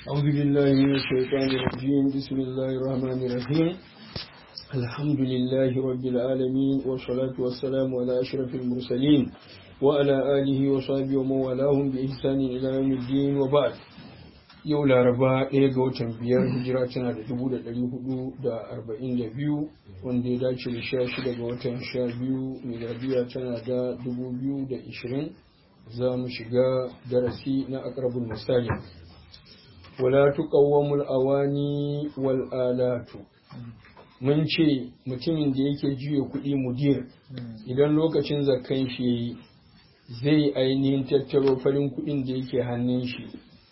أعوذ بالله من الشيطان الرجيم بسم الله الرحمن الرحيم الحمد لله رب العالمين والصلاة والسلام على أشرف المرسلين وعلى آله وصحبه ومن والاهم بإحسان إلى يوم الدين وبعد yau laraba ɗaya ga watan biyar hijira tana da dubu da ɗari hudu da arba'in da biyu wanda ya dace da sha shida ga watan sha biyu miladiya tana da dubu biyu da ishirin za mu shiga darasi na akrabul misali wala tuqawwamul awani wal alatu mun ce mutumin da yake juya kuɗi mudir idan lokacin zakkan shi zai ainihin tattaro farin kuɗin da yake hannun shi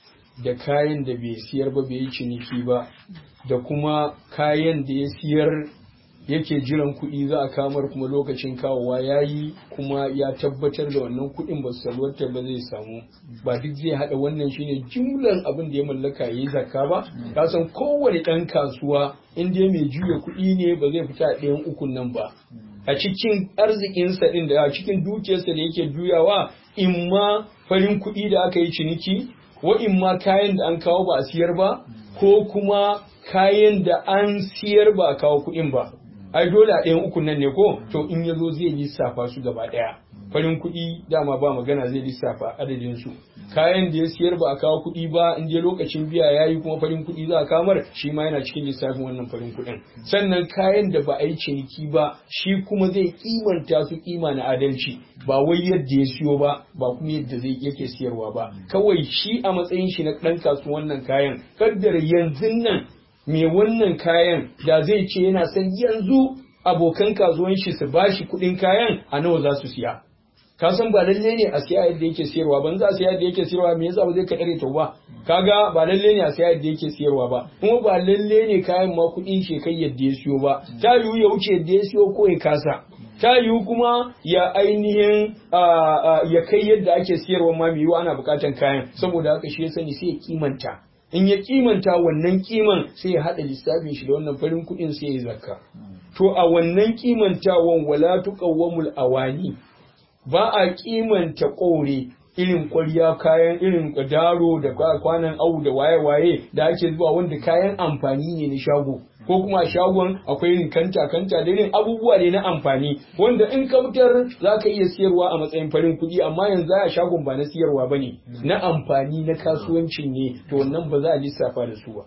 da kayan da bai siyar ba bai yi ciniki ba da kuma kayan da ya siyar yake jiran kuɗi za a kamar kuma lokacin kawowa ya yi kuma ya tabbatar da wannan kuɗin ba su salwata ba zai samu ba duk zai haɗa wannan shine jumlan abin da ya mallaka ya yi zakka ba ka san kowane ɗan kasuwa in dai mai juya kuɗi ne ba zai fita a ɗayan ukun nan ba a cikin arzikinsa ɗin da a cikin dukiyarsa da yake juyawa in ma farin kuɗi da aka yi ciniki wa'in ma kayan da an kawo ba a siyar ba ko kuma kayan da an siyar ba a kawo kuɗin ba ai dole a ɗayan ukun nan ne ko to in ya zo zai lissafa su gaba ɗaya farin kuɗi dama ba magana zai lissafa adadin su kayan da ya siyar ba a kawo kuɗi ba in je lokacin biya ya yi kuma farin kuɗi za a kamar shi ma yana cikin lissafin wannan farin kuɗin sannan kayan da ba a yi ciniki ba shi kuma zai kimanta su kima na adalci ba wai yadda ya siyo ba ba kuma yadda zai yake siyarwa ba kawai shi a matsayin shi na ɗan kasuwan wannan kayan kaddara yanzu nan me wannan kayan da zai ce yana son yanzu abokan kasuwan shi su bashi kuɗin kayan a nawa za su siya ka san ba lalle ne a siya yadda yake siyarwa ban za a siya yadda yake siyarwa me yasa ba zai ka dare ta ba kaga ba lalle ne a siya yadda yake siyarwa ba kuma ba lalle ne kayan ma kuɗin shi kai yadda ya siyo ba ta yiwu ya wuce yadda ya siyo ko ya kasa ta yiwu kuma ya ainihin ya kai yadda ake siyarwa ma mai yiwu ana buƙatan kayan saboda haka shi ya sani sai ya kimanta in ya kimanta wannan kiman sai ya haɗa lissafin shi da wannan farin kuɗin sai ya zakka to a wannan kimantawan wala tuqawwamul awani ba a kimanta ƙore irin ƙwarya kayan irin daro da kwanan au da waye-waye da ake zuwa wanda kayan amfani ne na shago ko kuma a shagon akwai irin kanta kanta da irin abubuwa ne na amfani wanda in ka fitar za ka iya siyarwa a matsayin farin kuɗi amma yanzu a shagon ba na siyarwa ba ne na amfani na kasuwancin ne to wannan ba za a lissafa da su ba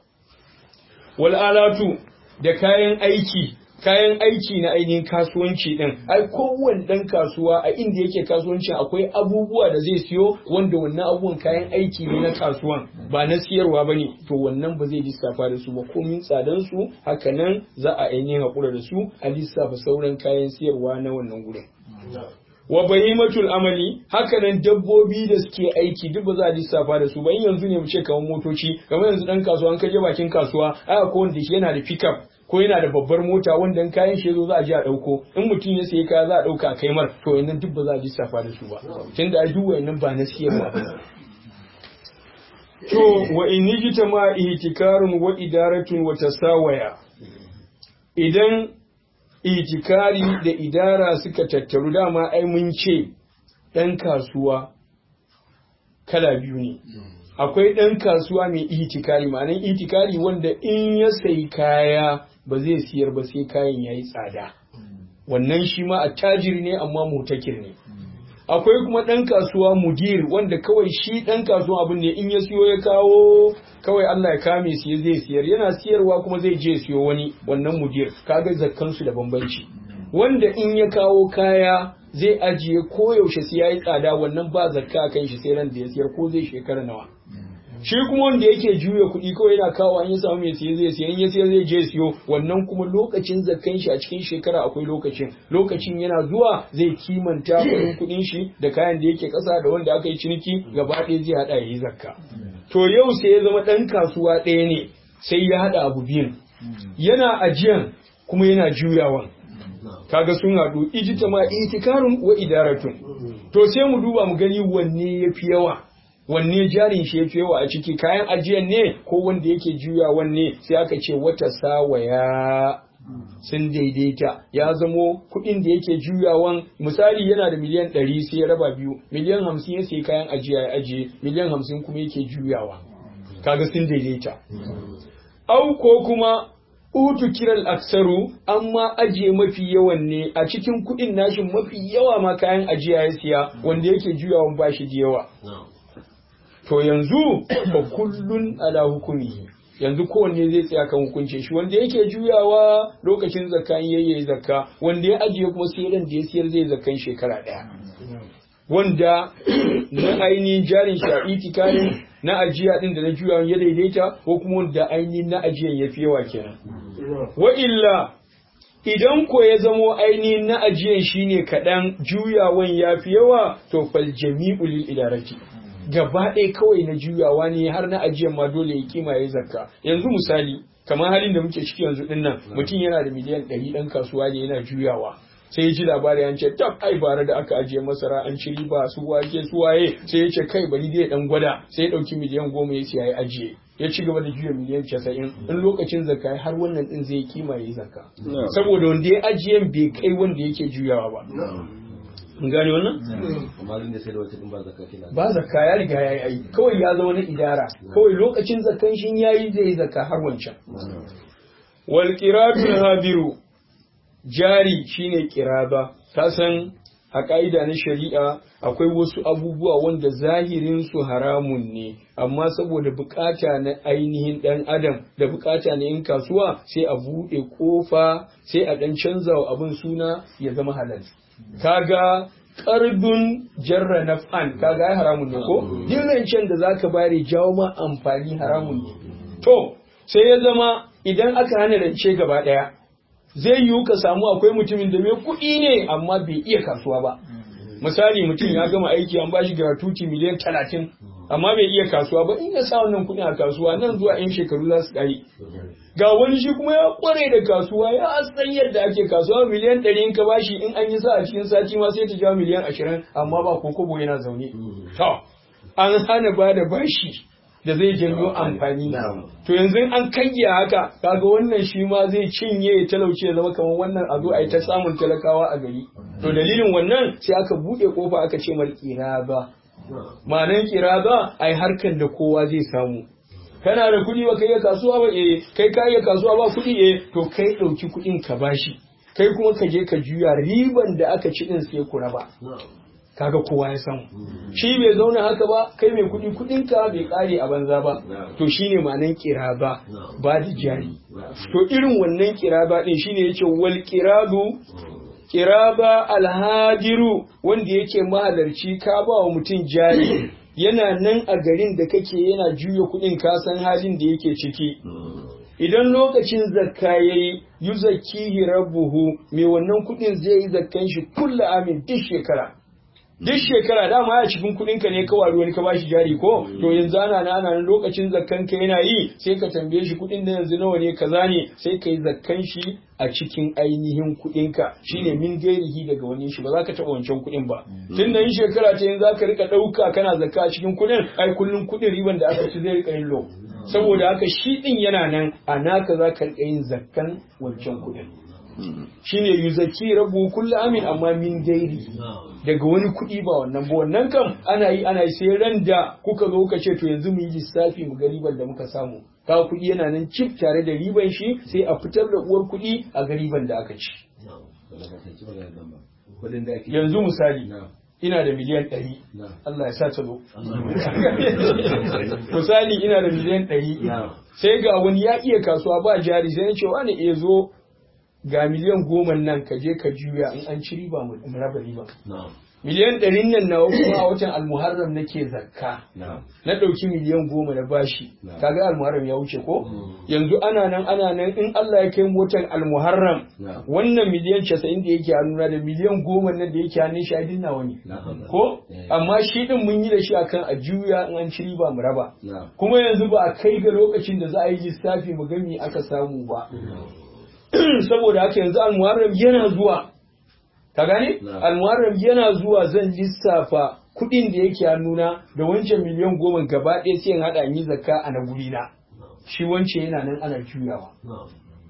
wal alatu da kayan aiki kayan aiki na ainihin kasuwanci din ai kowane dan kasuwa a inda yake kasuwanci akwai abubuwa da zai siyo wanda wannan abubuwan kayan aiki ne na kasuwan ba na siyarwa bane to wannan ba zai lissafa da su ba komin tsadan su hakanan za a ainihin hakura da su a lissafa sauran kayan siyarwa na wannan gurin wa bahimatul amali hakanan dabbobi da suke aiki duk ba za a lissafa da su ba in yanzu ne mu ce kamar motoci kamar yanzu dan kasuwa an kaje bakin kasuwa ai akwai wanda yana da pickup ko yana da babbar mota wanda in kayan shi zo za a je a dauko in mutum ya sayi kaya za a dauka kai mar to yanzu duk ba za a lissafa da su ba tunda ai duk wayannan ba na siyarwa ba to wa in yijita ma ihtikarun wa idaratun wa tasawaya idan itikari da idara suka tattaru dama ai mun ce ɗan kasuwa kala biyu ne akwai ɗan kasuwa mai itikari ma'anan itikari wanda in ya sayi kaya ba zai siyar ba sai kayan ya yi tsada wannan shi ma a tajiri ne amma mutakir ne akwai kuma ɗan kasuwa mudir wanda kawai shi ɗan kasuwa abin ne in ya siyo ya kawo kawai Allah ya kame su zai siyar yana siyarwa kuma zai je siyo wani wannan mudir kaga zakkan su da bambanci wanda in ya kawo kaya zai ajiye koyaushe sai yayi tsada wannan ba zakka kan shi sai ran da ya siyar ko zai shekara nawa shi kuma wanda yake juya kuɗi kawai yana kawo an yi samu mai siye zai siya in ya siya zai je siyo wannan kuma lokacin zakkan shi a cikin shekara akwai lokacin lokacin yana zuwa zai kimanta kuɗin kuɗin shi da kayan da yake ƙasa da wanda aka yi ciniki gaba ɗaya zai haɗa ya yi zakka to yau sai ya zama ɗan kasuwa ɗaya ne sai ya haɗa abu biyun yana ajiyan kuma yana juyawan kaga sun haɗu ijita ma itikarun wa idaratun to sai mu duba mu gani wanne ya fi yawa wanne jarin shi yafi yawa a ciki kayan ajiyan ne ko wanda yake juya wanne sai aka ce wata sawaya sun daidaita ya zamo kuɗin da yake juyawan misali yana da miliyan ɗari sai ya raba biyu miliyan hamsin ya sai kayan ajiya ya ajiye miliyan hamsin kuma yake juyawa kaga sun daidaita au ko kuma utu kiral aksaru amma ajiye mafi yawan ne a cikin kuɗin nashin mafi yawa ma kayan ajiya ya siya wanda yake juyawan bashi da yawa to yanzu fa kullun ala hukumi yanzu kowanne zai tsaya kan hukuncin shi wanda yake juyawa lokacin zakka in yayi zakka wanda ya ajiye kuma sai ran da ya siyar zai zakkan shekara daya wanda na ainihin jarin shi a itikarin na ajiya din da na juyawan ya daidaita ko kuma wanda ainihin na ajiyan ya fi yawa kenan wa illa idan ko ya zamo ainihin na ajiyan shine kaɗan juyawan ya fi yawa to fal jami'u lil idarati gaba ɗaya kawai na juyawa ne har na ajiyan ma dole ya kima ya zakka yanzu misali kamar halin da muke ciki yanzu din nan mutum yana da miliyan ɗari ɗan kasuwa ne yana juyawa sai ya ji labari an ce tab ai bara da aka ajiye masara an ci riba su wake su waye sai ya ce kai bari dai dan gwada sai ya ɗauki miliyan goma ya siya ya ajiye ya ci gaba da juya miliyan casa'in in lokacin zakka har wannan din zai kima ya yi zakka saboda wanda ya ajiye bai kai wanda yake juyawa ba in gane wannan ba zakka ya riga ya yi ai kawai ya zama na idara kawai lokacin zakkan shin yayi zai yi zakka har wancan wal qiratul hadiru jari shine kiraba ka san a ka'ida na shari'a akwai wasu abubuwa wanda zahirin su haramun ne amma saboda bukata na ainihin dan adam da bukata na yin kasuwa sai a buɗe kofa sai a dan canza wa abin suna ya zama halal kaga karbin jarra na fan kaga ai haramun ne ko duk da zaka bare jawo ma amfani haramun ne to sai ya zama idan aka hana rance gaba daya zai yiwu ka samu akwai mutumin da mai kuɗi ne amma bai iya kasuwa ba misali mutum ya gama aiki an bashi gratuity miliyan talatin amma bai iya kasuwa ba in ya sa wannan kuɗi a kasuwa nan zuwa yan shekaru za su ƙare ga wani shi kuma ya kware da kasuwa ya san yadda ake kasuwa miliyan ɗari in ka bashi in an yi sa a cikin sati ma sai ta jawo miliyan ashirin amma ba ko kobo yana zaune to an hana ba da bashi da zai janyo amfani to yanzu an kange haka kaga wannan shi ma zai cinye ya talauce ya zama kamar wannan a zo a yi ta samun talakawa a gari to dalilin wannan sai aka buɗe kofa aka ce mal kiraba ma'anan kiraba ai harkan da kowa zai samu kana da kuɗi ba kai ya kasuwa ba eh kai ka iya kasuwa ba kuɗi eh to kai ɗauki kuɗin ka bashi kai kuma ka je ka juya riban da aka ci din sai ku raba kaga kowa ya samu shi bai zauna haka ba kai mai kuɗi kuɗin ka bai kare a banza ba to shine ma'anan kiraba ba da jari to irin wannan kiraba din shine yace wal kiradu kiraba alhajiru wanda yake mahalarci ka ba wa mutum jari yana nan a garin da kake yana juya kuɗin ka san halin da yake ciki idan lokacin zakka yayi yuzakkihi rabbuhu mai wannan kuɗin zai yi zakkan shi kulla amin duk shekara duk shekara dama ya cikin kuɗin ka ne ka wari wani ka bashi jari ko to yanzu ana na ana lokacin zakkan ka yana yi sai ka tambaye shi kuɗin da yanzu nawa ne kaza ne sai ka yi zakkan shi a cikin ainihin kuɗin ka shine min gairihi daga wani shi ba za ka taɓa wancan kuɗin ba tun da yin shekara ta yanzu za ka rika ɗauka kana zakka a cikin kuɗin ai kullum kuɗin riban da aka ci zai rika yin lo saboda haka shi ɗin yana nan a naka za ka rika yin zakkan wancan kuɗin shine yuzaki rabu kullu amin amma min gairi daga wani kuɗi ba wannan ba wannan kam ana yi ana yi sai ran da kuka zo kuka ce to yanzu mu yi lissafi mu ga riban da muka samu ka kuɗi yana nan cif tare da riban shi sai a fitar da uwar kuɗi a ga riban da aka ci yanzu misali ina da miliyan ɗari Allah ya sa ta zo misali ina da miliyan ɗari sai ga wani ya iya kasuwa ba jari sai ya ce wani iya zo ga miliyan goma nan ka je ka juya in an ci riba mu raba riba miliyan ɗarin nan nawa kuma a watan almuharram nake zakka na ɗauki miliyan goma na bashi kaga almuharram ya wuce ko yanzu ana nan ana nan in Allah ya kai mu watan almuharram wannan miliyan casa'in da yake hannuna da miliyan goma nan da yake hannun shi a dinna wani ko amma shi din mun yi da shi akan a juya in an ci riba mu raba kuma yanzu ba a kai ga lokacin da za a yi lissafi mu ga me aka samu ba saboda haka yanzu almuharram yana zuwa ka gane almuharram yana zuwa zan lissafa kuɗin da yake hannuna da wancan miliyan goma gaba ɗaya sai in haɗa yi zakka a na guri na shi wancan yana nan ana juyawa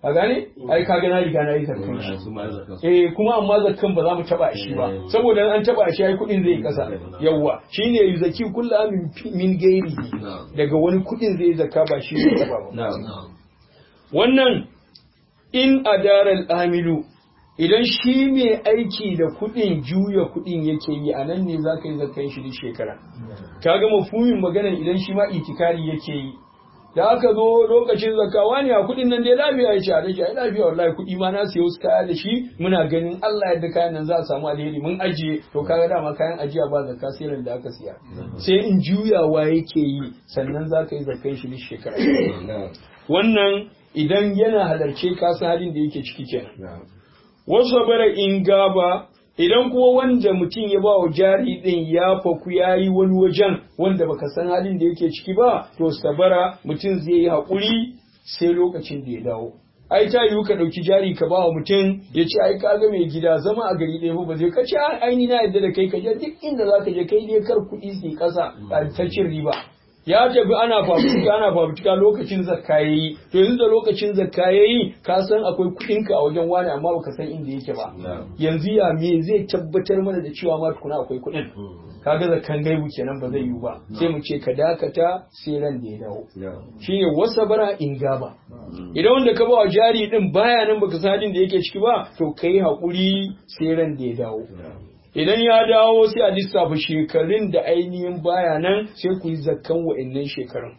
a gane ai kaga na riga na yi zakkan shi eh kuma amma zakkan ba za mu taba shi ba saboda an taba shi ai kudin zai kasa yawa shine yuzaki kullu amin min gairi daga wani kudin zai zakka ba shi zai taba ba wannan in adaral amilu idan shi mai aiki da kuɗin juya kuɗin yake yi a nan ne za ka yi zakan shi duk shekara ka ga mafumin maganar idan shi ma itikari yake yi da aka zo lokacin zakawa ne a kuɗin nan dai lafiya ya ce a dashi ai lafiya wallahi kuɗi ma na siya wasu kaya da shi muna ganin Allah yadda kayan nan za a samu alheri mun ajiye to kaga dama kayan ajiya ba zakka sai ran da aka siya sai in juyawa yake yi sannan za ka yi zakan shi duk shekara wannan idan yana halarce ka san halin da yake ciki kenan wasu bara in gaba idan kuma wanda mutum ya ba wa jari din ya faku ya yi wani wajen wanda baka san halin da yake ciki ba to sabara mutum zai yi haƙuri sai lokacin da ya dawo ai ta yiwu ka ɗauki jari ka ba wa mutum ya ce ai kaga mai gida zama a gari ɗaya ba zai ka ce aini na yadda da kai ka je duk inda za ka je kai dai kar kuɗi su ƙasa a ta cin riba ya tafi ana fafutuka ana fafutuka lokacin zakka yayi to yanzu da lokacin zakka yayi ka san akwai kuɗin ka a wajen wani amma baka san inda yake ba yanzu ya me zai tabbatar mana da cewa ma tukuna akwai kuɗin kaga zakkan gaibu kenan ba zai yiwu ba sai mu ce ka dakata sai ran da ya dawo shine wasa bara in gaba idan wanda ka ba wa jari din baya nan baka san da yake ciki ba to kai hakuri sai ran da ya dawo idan ya dawo sai a lissafa shekarun da ainihin baya nan sai ku yi zakkan wa'annan shekarun.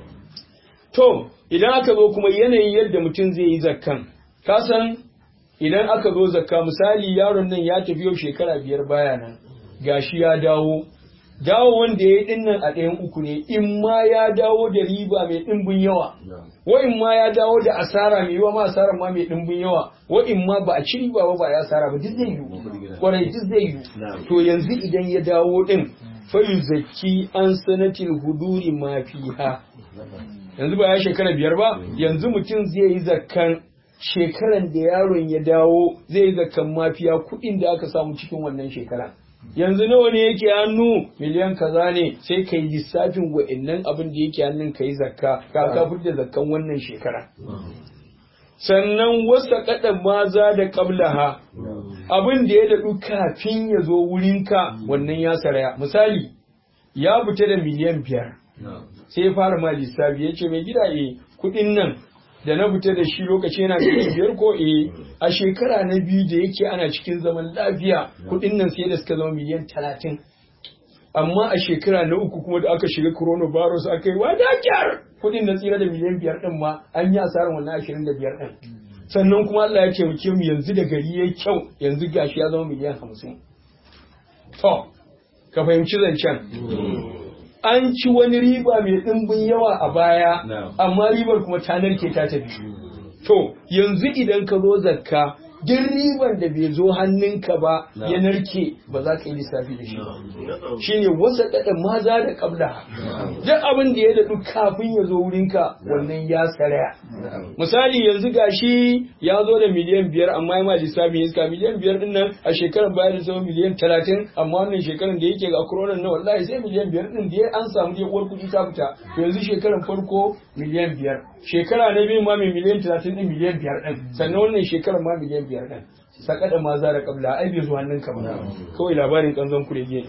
To, idan aka zo kuma yanayin yadda mutum zai yi zakkan, ka san idan aka zo zakka misali yaron nan ya tafi yau shekara biyar baya nan, gashi ya dawo, dawo wanda ya yi dinnan a ɗayan uku ne, in ma ya dawo da riba mai ɗimbin yawa, wa in ma ya dawo da asara mai yawa ma asara ma mai ɗimbin yawa, wa in ma ba a ci riba ba ba ya asara ba duk zai yiwu. kwarai duk zai yi to yanzu idan ya dawo din fayu zaki an sanatil huduri ma fiha yanzu ba ya shekara biyar ba yanzu mutum zai yi zakkan shekaran da yaron ya dawo zai yi zakkan mafiya kuɗin da aka samu cikin wannan shekara yanzu nawa ne yake hannu miliyan kaza ne sai ka yi lissafin wa'annan abin da yake hannun ka yi zakka ka ka da zakkan wannan shekara sannan wasa kada maza da qablaha abin da ya daɗu kafin ya zo wurinka wannan ya saraya misali ya fita da miliyan biyar sai ya fara ma lissafi ya ce mai gida e kuɗin nan da na fita da shi lokaci yana miliyan biyar ko e a shekara na biyu da yake ana cikin zaman lafiya kuɗin nan sai da suka zama miliyan talatin amma a shekara na uku kuma da aka shiga coronavirus aka yi wadatar kuɗin na tsira da miliyan biyar ɗin ma an yi asarar wannan ashirin da biyar ɗin sannan kuma Allah ya taimake mu yanzu da gari yayi kyau yanzu gashi ya zama miliyan hamsin to ka fahimci zancen an ci wani riba mai ɗimbin yawa a baya amma ribar kuma ta narke ta tafi to yanzu idan ka zo zakka duk riban da bai zo hannunka ba ya narke ba za ka yi lissafi da shi ba shine wasa dada maza da kabla duk abin da ya daɗu kafin ya zo wurinka wannan ya saraya misali yanzu gashi ya zo da miliyan biyar amma ya ma lissafi ya iska miliyan biyar din nan a shekarar baya da zama miliyan talatin amma wannan shekarar da yake ga corona na wallahi sai miliyan biyar din da an samu dai uwar kuɗi ta fita yanzu shekarar farko miliyan biyar shekara na biyu ma mai miliyan talatin din miliyan biyar din sannan wannan shekarar ma miliyan biyar din saka da maza da kabla ai bai zuwa hannun ka ba kawai labarin kanzon kurege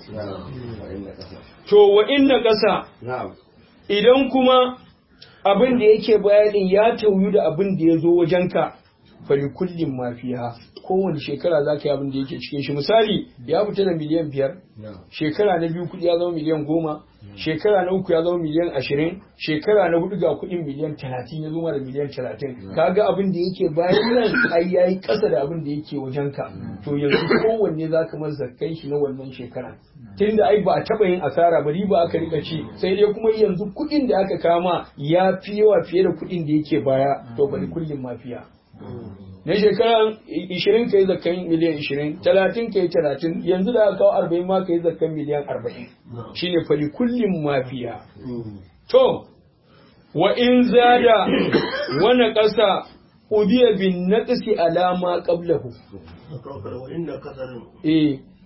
to wa inna kasa idan kuma abin da yake bayanin ya tauyu da abin da ya zo wajenka fali kullum mafiha kowane shekara za ka yi abin da yake cikin shi misali ya fita da miliyan biyar shekara na biyu kuɗi ya zama miliyan goma shekara na uku ya zama miliyan ashirin shekara na hudu ga kuɗin miliyan talatin ya zama da miliyan talatin kaga abin da yake bayan nan ai yayi ƙasa da abin da yake wajenka to yanzu kowanne za ka mar zakkai shi na wannan shekara tunda ai ba a taɓa yin asara ba riba aka rika ci sai dai kuma yanzu kuɗin da aka kama ya fi yawa fiye da kuɗin da yake baya to bari kullum mafiya na shekara ishirin ka yi zakkan miliyan ishirin talatin ka yi talatin yanzu da aka kawo arba'in ma ka yi zakkan miliyan arba'in shine fali kullum mafiya to wa in zada wani ƙasa ubiya bin naqsi alama qablahu eh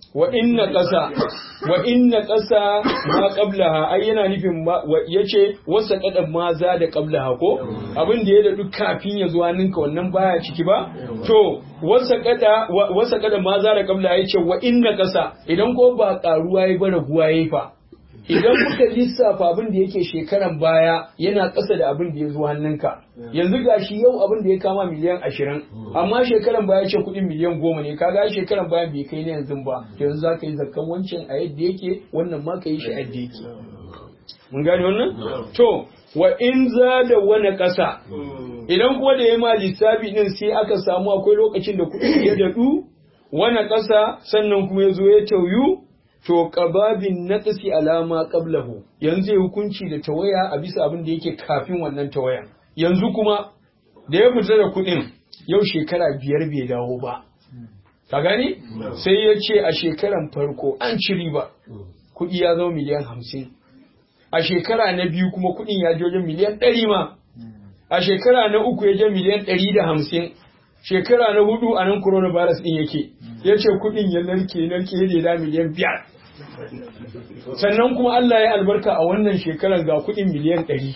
wa inna ƙasa wa inna ƙasa ma qablaha ai yana nufin yace wasa kadan ma za da qablaha ko abin da ya da duk kafin ya zuwa ninka wannan baya ciki ba to wasa kada wasa kada ma za da qablaha yace wa inna ƙasa idan ko ba karuwa yayi ba raguwa yayi fa idan kuka lissafa abin da yake shekaran baya yana ƙasa da abin da ya zo hannunka yanzu gashi yau abin da ya kama miliyan ashirin amma shekaran baya ce kuɗin miliyan goma ne kaga shekaran baya bai kai na yanzu ba yanzu za ka yi zakkan wancan a yadda yake wannan ma ka yi shi a yadda yake mun gane wannan to wa in za da wani ƙasa idan kuma da ya ma lissafi din sai aka samu akwai lokacin da kuɗi ya daɗu wani ƙasa sannan kuma ya zo ya tauyu to qababin naqsi alama qablahu yanzu ya hukunci da tawaya a bisa abin da yake kafin wannan tawayan yanzu kuma da ya fita da kuɗin yau shekara biyar bai dawo ba ka gani sai ya ce a shekaran farko an ci riba kuɗi ya zama miliyan hamsin a shekara na biyu kuma kuɗin ya je wajen miliyan ɗari ma a shekara na uku ya je miliyan ɗari da hamsin shekara na hudu a nan coronavirus ɗin yake ya ce kuɗin ya narke narke ya da miliyan biyar sannan kuma Allah ya albarka a wannan shekarar ga kuɗin miliyan ɗari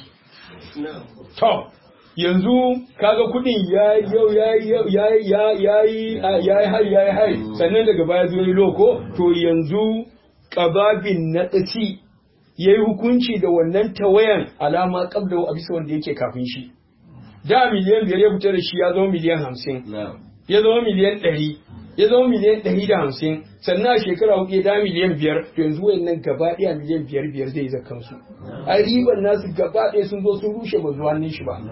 to yanzu kaga kuɗin ya yau ya ya ya ya yi hai ya yi hai sannan daga baya zo yi loko to yanzu ƙababin na tsaki ya yi hukunci da wannan tawayan alama ƙabda a bisa wanda yake kafin shi da miliyan biyar ya fita da shi ya zama miliyan hamsin ya zama miliyan ɗari ya zama miliyan ɗari da hamsin sannan a shekara hudu ya da miliyan biyar to yanzu wayannan gaba ɗaya miliyan biyar biyar zai zakan su a riban nasu gaba ɗaya sun zo sun rushe ba zuwa shi ba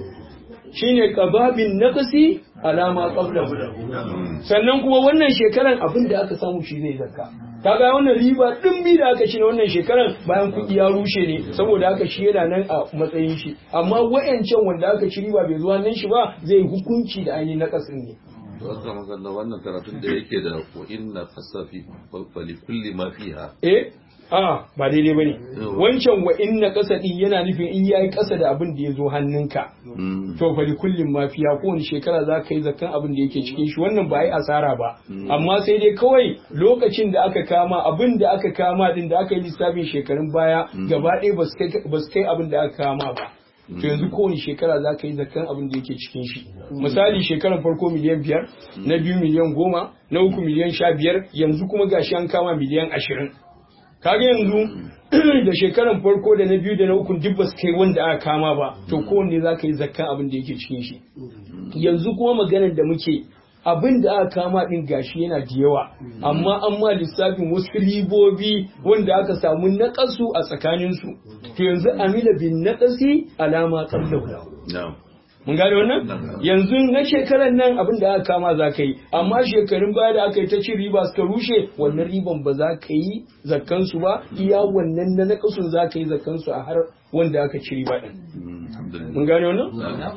shine qababin naqsi alama qabla sannan kuma wannan shekaran abin da aka samu shi zai zakka kaga wannan riba dimbi da aka ci na wannan shekaran bayan kuɗi ya rushe ne saboda haka shi yana nan a matsayin shi amma wayancan wanda aka ci riba bai zuwa nan shi ba zai hukunci da ainihin naqasin ne Wanda magana wannan karatun da yake da ko inna fasafi fali kulli ma fiha. Eh, a ba daidai bane. Wancan wa inna kasadi yana nufin in yayi kasa da abin da ya zo hannunka. To fali kullin ma fiha kowane shekara za ka yi zakan abin da yake cikin shi wannan ba yi asara ba. Amma sai dai kawai lokacin da aka kama abin da aka kama din da aka yi lissafin shekarun baya gaba ɗaya ba su kai abin da aka kama ba. to yanzu kowane shekara za ka yi zakan abin da yake cikin shi misali shekarar farko miliyan biyar na biyu miliyan goma na uku miliyan sha biyar yanzu kuma gashi an kama miliyan ashirin kaga yanzu da shekarar farko da na biyu da na uku duk ba su kai wanda aka kama ba to kowanne za ka yi zakkan abin da yake cikin shi yanzu kuma maganar da muke abin da aka kama din gashi yana da yawa amma an ma lissafin wasu ribobi wanda aka samu naƙasu a tsakaninsu to yanzu amila bin naƙasi alama qablahu mun gane wannan yanzu na shekarar nan abin da aka kama za ka yi amma shekarun baya da aka yi ta cin riba suka rushe wannan riban ba za ka yi zakkansu ba iya wannan na naƙasun za ka yi zakkansu a har wanda aka ci riba din mun gane wannan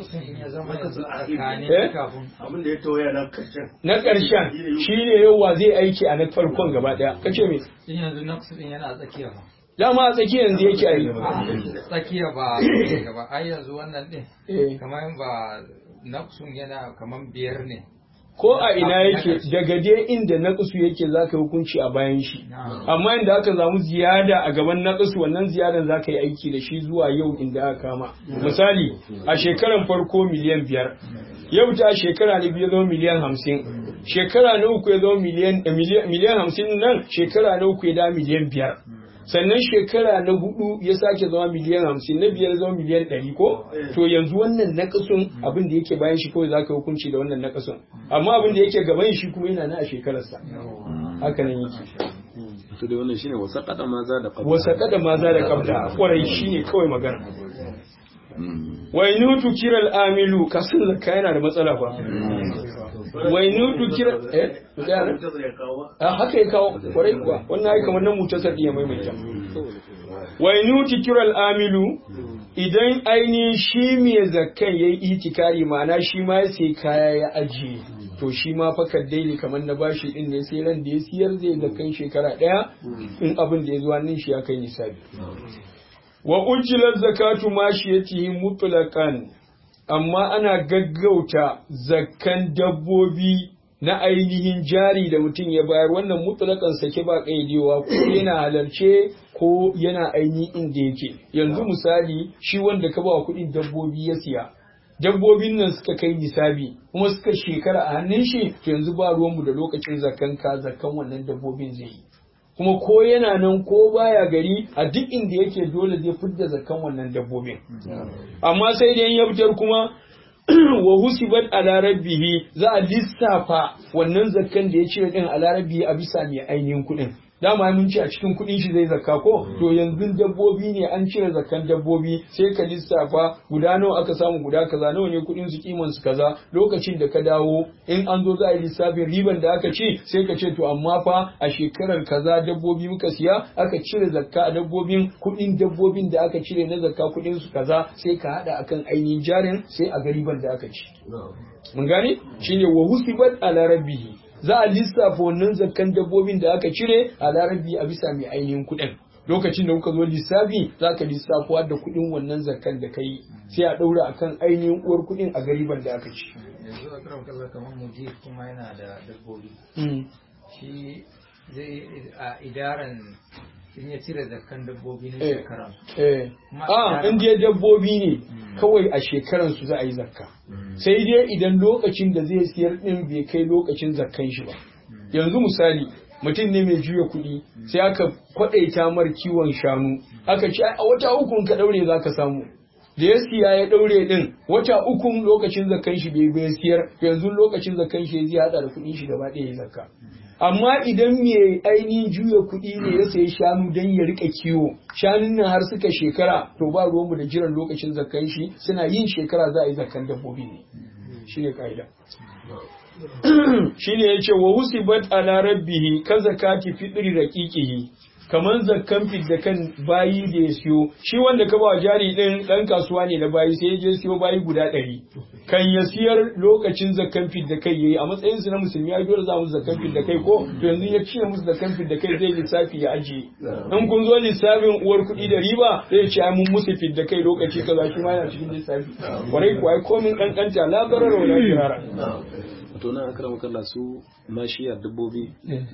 abin da ya tawaya na karshen na ƙarshen shine yawa zai aiki a na farkon gaba daya kace me yanzu naqsu din yana tsakiya ba dama a tsakiyar yanzu yake a yi tsakiya ba gaba ai yanzu wannan din kamar ba naqsun yana kamar biyar ne ko a ina yake daga dai inda naqsu yake zaka yi hukunci a bayan shi amma inda aka samu ziyada a gaban naqsu wannan ziyadan zaka yi aiki da shi zuwa yau inda aka kama misali a shekaran farko miliyan biyar yau ta shekara na biyu zama miliyan hamsin shekara na uku ya zama miliyan hamsin nan shekara na uku ya da miliyan biyar sannan shekara na hudu ya sake zama miliyan hamsin na biyar zama miliyan ɗari ko to yanzu wannan nakasun abin da yake bayan shi kawai za ka hukunci da wannan nakasun amma abin da yake gaban shi kuma yana na a shekararsa haka nan yake to da wannan shine wasa kada maza da kabla wasa kada maza da kabla kwarai shine kawai magana wai nutu kiral amilu kasan zakka yana da matsala fa wai nutu kira eh a haka ya kawo kwarai kuwa wannan ai kamar nan mutasar ya maimaita wai nutu kiral amilu idan ainihin shi mai zakkan yayi itikari ma'ana shi ma ya sai kaya ya ajiye to shi ma fakar daili kamar na bashi din ne sai ran da ya siyar zai zakkan shekara daya in abin da ya zuwa nan shi ya kai nisabi wa ujilar zakatu mashiyatihi mutlaqan amma ana gaggauta zakkan dabbobi na ainihin jari da mutum ya bayar wannan mutlakan sake ba kaidewa ko yana halarce ko yana ainihin inda yake yanzu misali shi wanda ka ba kuɗin dabbobi ya siya dabbobin nan suka kai nisabi kuma suka shekara a hannun shi to yanzu ba ruwanmu da lokacin zakan ka zakan wannan dabbobin zai yi kuma ko yana nan ko baya gari a duk inda yake dole zai fidda zakan wannan dabbobin amma sai dai ya fitar kuma wa husibat ala rabbihi za a lissafa wannan zakkan da ya cire din ala rabbihi a bisa mai ainihin kuɗin dama mun ce a cikin kuɗin shi zai zakka ko to yanzu dabbobi ne an cire zakkan dabbobi sai ka lissafa guda nawa aka samu guda kaza nawa ne kuɗin su kiman su kaza lokacin da ka dawo in an zo za a yi lissafin riban da aka ci sai ka ce to amma fa a shekarar kaza dabbobi muka siya aka cire zakka a dabbobin kuɗin dabbobin da aka cire na zakka kuɗin su kaza sai ka hada akan ainihin jarin sai a ga riban da aka ci mun gane shine wa husibat ala rabbihi za a lissafa wannan zakkan dabbobin da aka cire a larabi a bisa mai ainihin kuɗin lokacin da kuka zo lissafi za ka lissafuwa da kuɗin wannan zakkan da ka yi sai a ɗaura akan ainihin uwar kuɗin a gariban da aka ci. yanzu a karan kaza kamar mujib kuma yana da dabbobi shi zai a idaran in ya cire zakkan dabbobi na Eh. shekara Eh, Kuma a idaran- in dai dabbobi ne kawai a shekaran su za a yi zakka sai dai idan lokacin da zai siyar din bai kai lokacin zakkan shi ba yanzu misali mutum ne mai juya kuɗi sai aka kwaɗaita mar kiwon shanu aka ce a wata ukun ka ɗaure za ka samu da ya siya ya ɗaure ɗin wata ukun lokacin zakkan shi bai bai siyar yanzu lokacin zakkan shi zai haɗa da kuɗin shi gaba ɗaya ya zakka amma idan mai ainihin juya kuɗi ne ya sayi shanu don ya rika kiwo shanun nan har suka shekara to ba ruwanmu da jiran lokacin zakkan shi suna yin shekara za a yi zakkan dabbobi ne shine ka'ida shine yace wa husibat ala rabbihi ka zakati fitri raqiqihi kaman zakkan da kan bayi da ya siyo shi wanda ka ba jari din dan kasuwa ne na bayi sai ya je siyo bayi guda ɗari kan ya siyar lokacin zakkan da kai yayi a matsayin su na musulmi ai dole za mu zakkan da kai ko to yanzu ya cire musu zakkan da kai zai lissafi ya ajiye in kun zo lissafin uwar kuɗi da riba zai ce ai mun musu da kai lokaci kaza shi ma yana cikin lissafi kwarai kuwa ai komin kankanta la barara wala kirara to nan akara makalla su mashiyar dabbobi eh,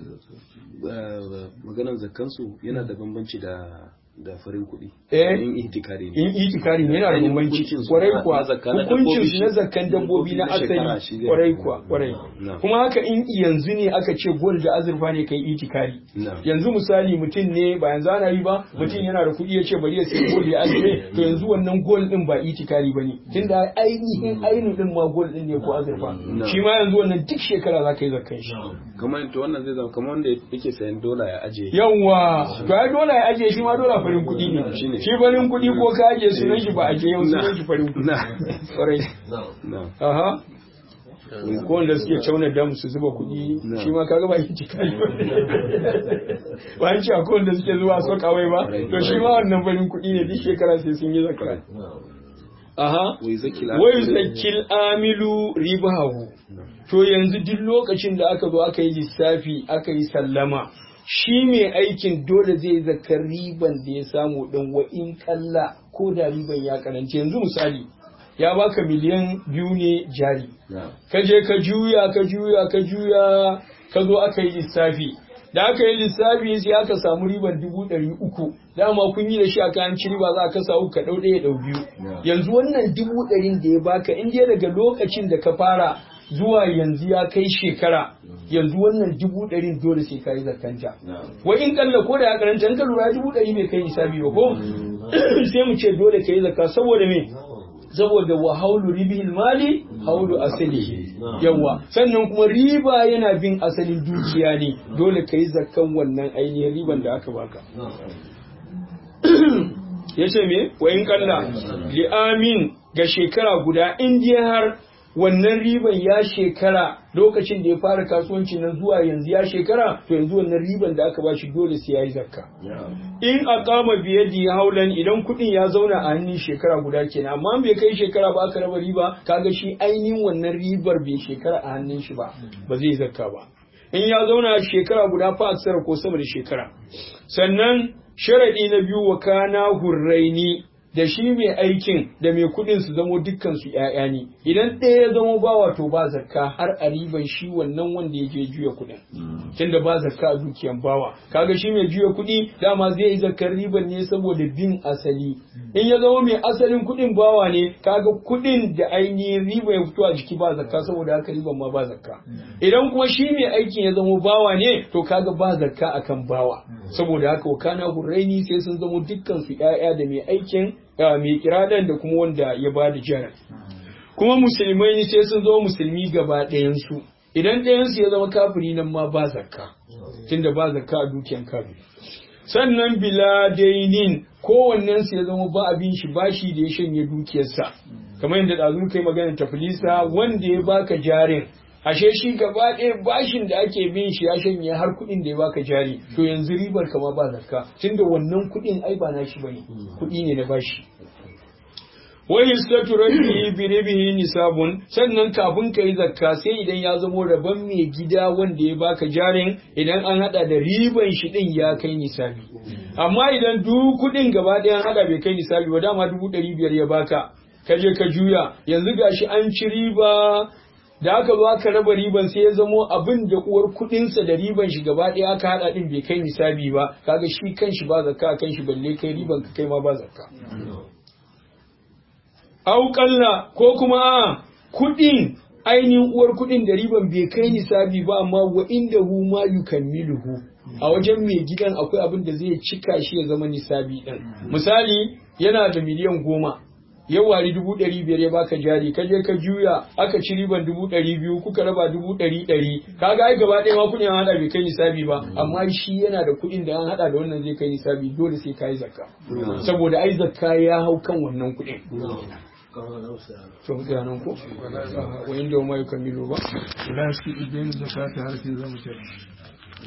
maganan zakkansu yana da bambanci da da farin kuɗi Eh. in ihtikari ne in itikari ne yana da Ainihin bambanci hukuncin su kwarai na- kuwa na zakka na hukuncin dabbobi su na shi- zakkan dabbobi na dabbobi na shekara asali shi zai- kwarai kuwa kwarai Na. kuma haka in yanzu ne aka ce gol da azurfa ne kai itikari Na. yanzu misali mutum ne ba yanzu ana yi ba mutum yana da kuɗi ya ce bari ya sai gol ya ajiye to yanzu wannan gol din ba itikari bane tunda ainihin ainihin din ma gol din ne ko azurfa Na. shi ma yanzu wannan duk shekara za ka yi zakkan shi kamar to wannan zai zama kamar wanda yake sayan dola ya aje yawwa to ai dole ya ajiye shi ma dole farin kuɗi ne Shine. shi farin kuɗi ko ka ajiye sunan shi ba ajiye yau sunan shi farin kuɗi Na. kwarai na aha ko wanda suke cauna dam su zuba kuɗi Na. shi ma kaga ba yi tikali ba ba an ce akwai wanda suke zuwa so kawai ba to shi ma wannan farin kuɗi ne duk shekara sai sun yi zakka aha wai zakil wai zakil amilu ribahu to yanzu duk lokacin da aka zo aka yi lissafi aka yi sallama shi mai aikin dole zai zakar riban da ya samu din wa in kalla ko da riban ya karanci yanzu misali ya baka miliyan biyu ne jari na ka je ka juya ka juya ka juya ka zo aka yi lissafi da aka yi lissafi sai aka samu riban dubu ɗari uku dama kun yi da shi aka an ci riba za a kasa uku ka ɗau ɗaya ɗau biyu yanzu wannan dubu ɗarin da ya baka in dai daga lokacin da ka fara zuwa yanzu ya kai shekara yanzu wannan dubu ɗarin dole sai ka yi zakanta wa in kalla ko da ya karanta in ka lura dubu ɗari bai kai nisabi ba ko sai mu ce dole ka yi zakka saboda me saboda wa haulu ribihil mali haulu asali yawa sannan kuma riba yana bin asalin dukiya ne dole ka yi zakkan wannan ainihin riban da aka baka ya ce me wa in kalla li'amin ga shekara guda in dai har wannan riban ya shekara lokacin da ya fara kasuwanci na zuwa yanzu ya shekara to yanzu wannan riban da aka bashi dole sai ya yi zakka in aqama biyadi haulan idan kudin ya zauna a hannun shekara guda kenan amma bai kai shekara ba aka raba riba kaga shi ainihin wannan ribar bai shekara a hannun shi ba ba zai zakka ba in ya zauna shekara guda fa aksara ko sama da shekara sannan sharadi na biyu wa kana hurraini da shi mai aikin da mai kuɗin su zamo dukkan su ƴaƴa ne idan ɗaya ya zamo bawa to ba zakka har a riban shi wannan wanda ya je juya kuɗin tunda ba zakka a dukiyan bawa kaga shi mai juya kuɗi dama zai yi zakkar riban ne saboda bin asali in ya zama mai asalin kuɗin bawa ne kaga kuɗin da ainihin riba ya fito a jiki ba zakka saboda haka riban ma ba zakka idan kuma shi mai aikin ya zama bawa ne to kaga ba zakka akan bawa saboda haka wakana hurraini sai sun zama dukkan su ƴaƴa da mai aikin mai kiradan da kuma wanda ya ba da jaran kuma musulmai sai sun zama musulmi gaba ɗayansu idan ɗayansu ya zama kafiri nan ma ba zakka tunda ba zakka a dukiyan kafiri sannan bila dainin kowannen su ya zama ba abin shi bashi da ya shanye dukiyarsa kamar yadda ɗazu kai magana tafilisa wanda ya baka jarin ashe shi gaba ɗaya bashin da ake bin shi ya shanye har kuɗin da ya baka jari to yanzu ribar kama ba zakka tunda wannan kuɗin ai ba na shi bane kuɗi ne na bashi wa hissatu rabbi bi ribihi nisabun sannan kafin ka yi zakka sai idan ya zamo rabon mai gida wanda ya baka jarin idan an hada da riban shi din ya kai nisabi amma idan duk kuɗin gaba ɗaya an hada bai kai nisabi ba dama dubu ɗari biyar ya baka ka je ka juya yanzu gashi an ci riba da aka zo aka raba riban sai ya zamo abin da uwar kudinsa da riban shi gaba ɗaya aka haɗa ɗin bai kai nisabi ba kaga shi kan shi ba zakka kan shi balle kai riban ka kai ma ba zakka au kalla ko kuma kudin ainihin uwar kudin da riban bai kai nisabi ba amma wa inda hu ma yukammiluhu a wajen mai gidan akwai abin da zai cika shi ya zama nisabi ɗin misali yana da miliyan goma ya wari dubu ɗari biyar ya baka jari ka je ka juya aka ci riban dubu ɗari biyu kuka raba dubu ɗari ɗari kaga ai gaba ɗaya ma kuɗin an haɗa bai kai nisabi ba amma shi yana da kuɗin da an haɗa da wannan zai kai nisabi dole sai ka yi zakka saboda ai zakka ya hau kan wannan kuɗin to ga nan ko wa inda ma yukammilu ba la su idan zakata har sai zamu tare